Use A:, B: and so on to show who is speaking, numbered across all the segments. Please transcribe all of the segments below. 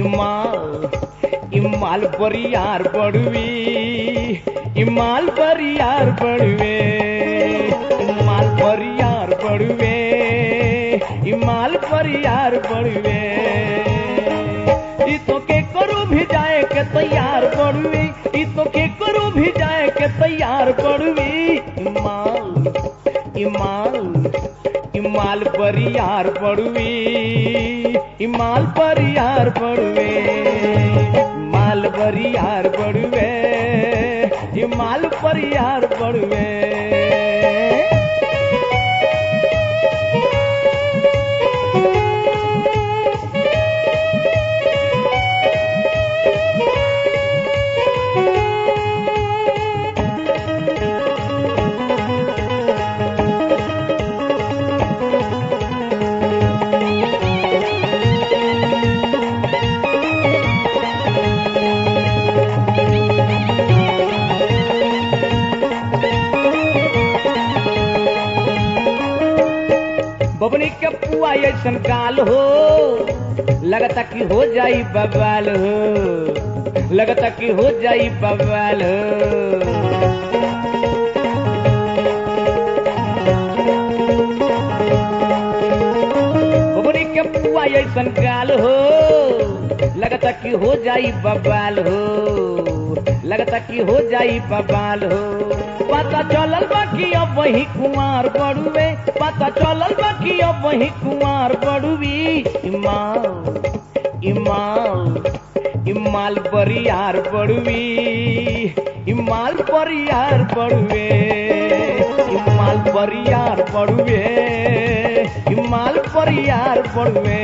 A: इमाल इमाल बरियार बड़ुवी इमाल बरियार बड़ुवे इमाल बरियार बड़ुवे इमाल बरियार बड़ुवे ई तो के करू भी जाए के तैयार बड़ुवी ई तो के करू भी जाए के तैयार बड़ुवी इमाल इमाल इमाल बरियार बड़ुवी इमाल बरियार बड़ुवे माल बरियार बड़ुवे इमाल बरियार बड़ुवे बबनी के पुआ ऐसन गाल हो लगता कि हो जाई बवाल हो लगता कि हो जाई बवाल हो बबनी के पुआ ऐसन गाल हो लगता कि हो जाई बवाल हो लगता कि हो जाई बवाल हो पता चलल बाकी अब वही कुमार बड़ुए पता चलल बाकी अब वही कुमार बड़ुवी इमाल इमाल इमाल बरियार बड़ुवी इमाल बरियार बड़ुए इमाल बरियार बड़ुए इमाल बरियार बड़ुए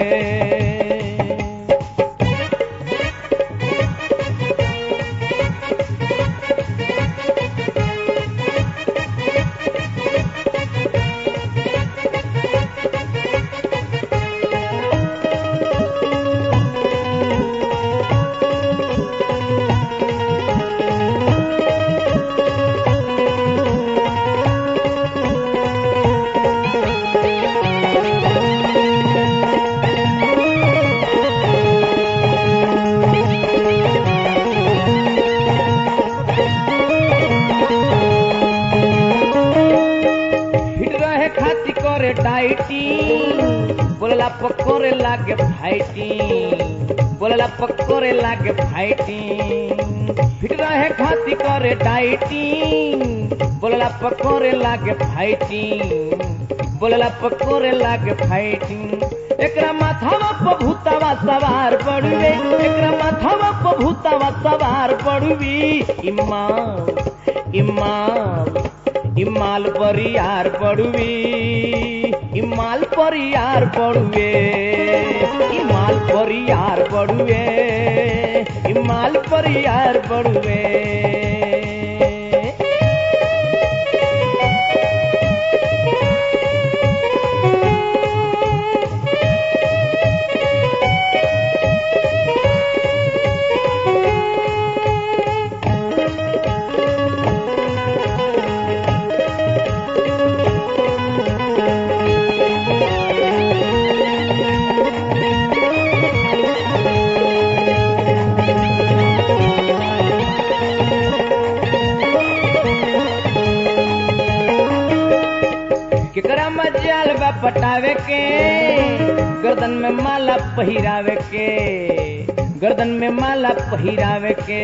A: हिट रहे खाती करे डाइटी बोलला पकोरे लागे फाइटी बोलला पकोरे लागे फाइटी हिट रहे खाती करे डाइटी बोलला पकोरे लागे फाइटी बोलला पकोरे लागे फाइटी एकरा माथावा पर भूतावा सवार पड़ुवे एकरा माथावा पर भूतावा सवार पड़ुवी इमाल इमाल इमाल परियार पड़ुवी इमाल परियार पड़ुवे इमाल परियार पड़ुवे इमाल परियार पड़ुवे केकरा मजाल बा पटावे के गर्दन में माला पहिरावे के गर्दन में माला पहिरावे के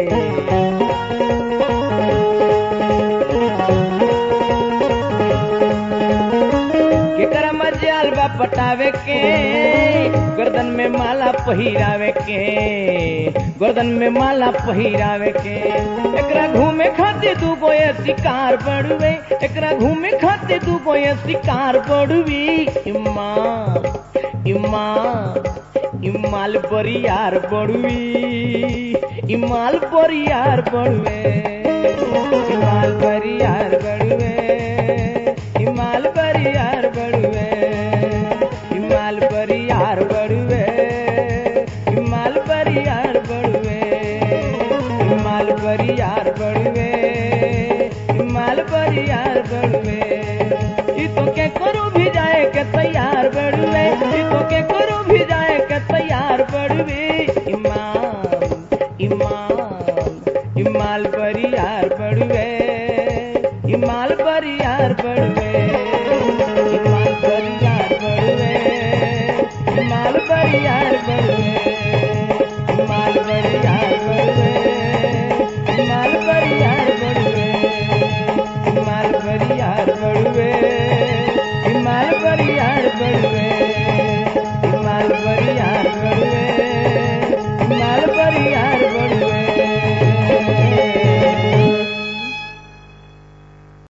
A: केकरा मजाल बा पटावे के गर्दन में माला पहिरावे के गर्दन में माला पहिरावे के एकरा घूमे खातिर दू गो ये शिकार बड़ुए एकरा घूमे खातिर दू गो ये शिकार बड़ुवी इमाल इमाल इमाल बरियार बड़ुवी इमाल बरियार बड़ुए इमाल बरियार बड़ुए इमाल बरियार बड़ुए इमाल बरियार बड़ुए इमाल बरियार बड़ुए इमाल बरियार बड़ुए इमाल बरियार बड़ुए ई तो के करू भी जाए के तैयार बड़ुए ई तो के करू भी जाए के तैयार बड़ुए तैयार